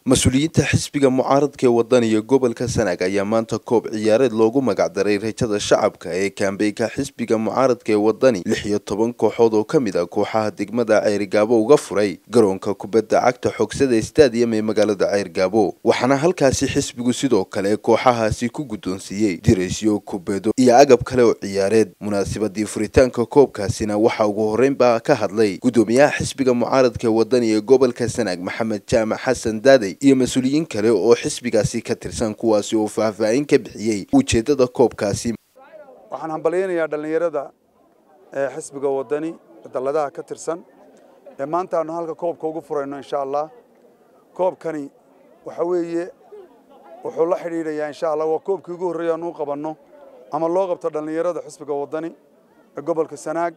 mas-uuliyiinta xisbiga mucaaradka ee wadaniga gobolka sanaag ayaa maanta koob ciyaareed loogu magacdaray rajada shacabka ee kaambeyka xisbiga mucaaradka ee wadani lix iyo toban kooxood oo ka mid ah kooxaha degmada ceyrgaabo uga furay garoonka kubadda cagta xogsada stadium ee magaalada ceyrgaabo waxaana halkaasi xisbigu sidoo kale kooxahaasi ku guddoonsiiyey diraysyo kubado iyo agab kale oo ciyaareed munaasabadii furitaanka koobkaasina waxaa ugu horreynbaa ka hadlay guddoomiyaha xisbiga mucaaradka ee wadani ee gobolka sanaag maxamed jaamac xasan daaday iyo mas-uuliyiin kale oo xisbigaasi ka tirsan kuwaasi oo faahfaahin ka bixiyey ujeeddada koobkaasi waxaan hambalyaynayaa dhallinyarada ee xisbiga wadani dalladaha ka tirsan ee maanta aanu halka koobka ugu furayno insha allah koobkani waxa weeye wuxuu la xidhiidhayaa insha allah waa koobkii ugu horreeya aanu u qabanno ama loo qabto dhallinyarada xisbiga wadani ee gobolka sanaag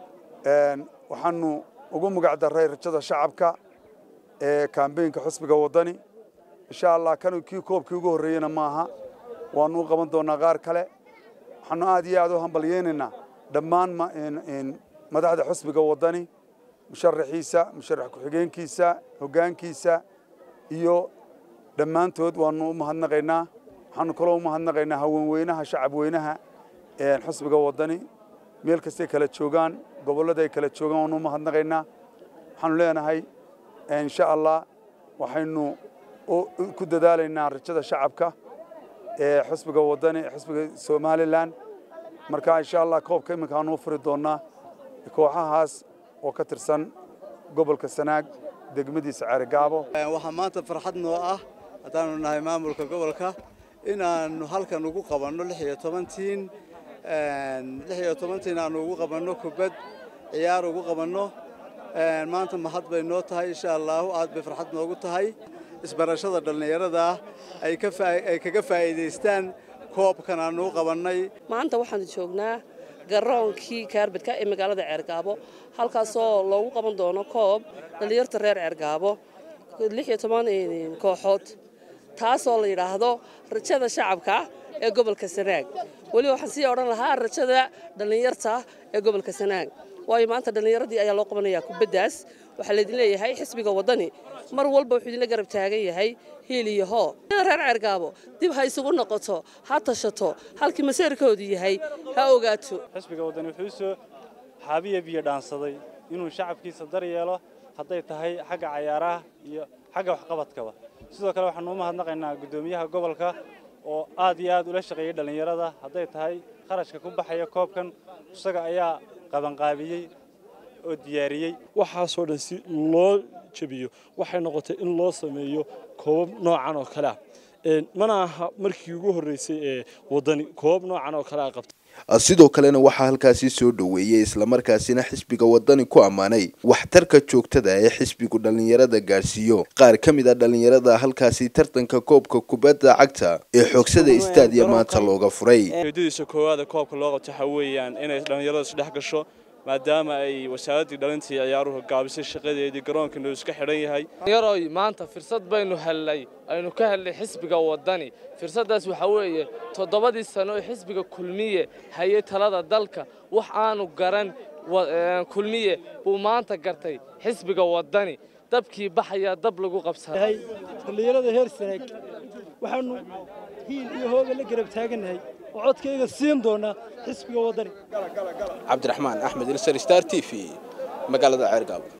waxaanu ugu magac darray rajada shacabka ee kaambeynka xisbiga wadani insha allah kan kii koobkii ugu horreeyena maaha waanu u qaban doonaa qaar kale waxaanu aad iyo aad u hambalyaynaynaa dhammaan madaxda xisbiga wadani musharaxiisa musharax ku-xigeenkiisa hoggaankiisa iyo dhammaantood waanu u mahadnaqaynaa waxaanu kaloo u mahadnaqaynaa haweenweynaha shacabweynaha xisbiga wadani meel kastay kala joogaan gobollada ay kala joogaan waanu u mahadnaqaynaa waxaanu leenahay insha allah waxaynu ku dadaalaynaa rajada shacabka ee xisbiga wadani xisbiga somalilan marka insha allah koobka iminka aanu u furi doonaa kooxahaas oo ka tirsan gobolka sanaag degmadiisa ceerigaabo waxaa maanta farxad noo ah haddaanu nahay maamulka gobolka inaannu halkan ugu qabanno lix iyo tobantiin lix iyo tobantiin aanu ugu qabanno kubad ciyaar ugu qabanno maanta mahad bay noo tahay insha allaahu aad bay farxad noogu tahay isbarashada dhallinyarada ay kaga faa'iidaystaan koobkan aanu u qabannay maanta waxaanu joognaa garoonkii kaarbadka ee magaalada ceergaabo halkaasoo loogu qaban doono koob dhallinyarta reer ceergaabo lix iyo toban kooxood taasoo la yidhaahdo rajada shacabka ee gobolka sanaag weli waxaan sii odhan lahaa rajada dhallinyarta ee gobolka sanaag waayo maanta dhallinyaradii ayaa loo qabanayaa kubaddaas waxaa laydin leeyahay xisbiga waddani mar walba wuxuu idinla garab taagan yahay hiil iyo hoo reer ceergaabo dib ha isugu noqoto ha tashato halkii maseerkoodu yahay ha ogaato xisbiga waddani wuxuu soo xaabiya biyo dhaansaday inuu shacabkiisa daryeelo hadday tahay xagga cayaaraha iyo xagga waxqabadkaba sidoo kale waxaanu u mahadnaqaynaa guddoomiyaha gobolka oo aad iyo aad ula shaqeeyey dhallinyarada hadday tahay kharashka ku baxaya koobkan isaga ayaa qabanqaabiyey oo diyaariyey waxaasoo dhan si loo jebiyo waxay noqotay in loo sameeyo koobab noocan oo kale ah mana aha markii ugu horreysay ee waddani koobab noocan oo kale a qabtay sidoo kalena waxaa halkaasi soo dhoweeyey islamarkaasina xisbiga wadani ku ammaanay waxtarka joogtada ee xisbigu dhallinyarada gaadhsiiyo qaar ka mid a dhallinyarada halkaasi tartanka koobka kubadda cagta ee xoogsada istaadiya maanta looga furay ujeedadiisa koowaada koobka loo qabto waxaa weeyaan inay dhallinyarada isdhex gasho maadaama ay wasaaraddii dhalintii ciyaaruhu gaabisay shaqadeedii garoonkiinu iska xidhan yahay yaroy maanta fursad baynu hellay aynu ka hellay xisbiga waddani fursaddaas waxaa weeye toddobadii sano ee xisbiga kulmiye hayay talada dalka wax aanu garan kulmiye buu maanta gartay xisbiga waddani dabkii baxayaa dab lagu qabsaday dhallinyarada heer sanaag waxaanu hiil iyo hooga la garab taagannahay oo codkayga siin doonaa xisbiga waddani cabdiraxmaan axmed ilsar star t v magaalada ceergaabo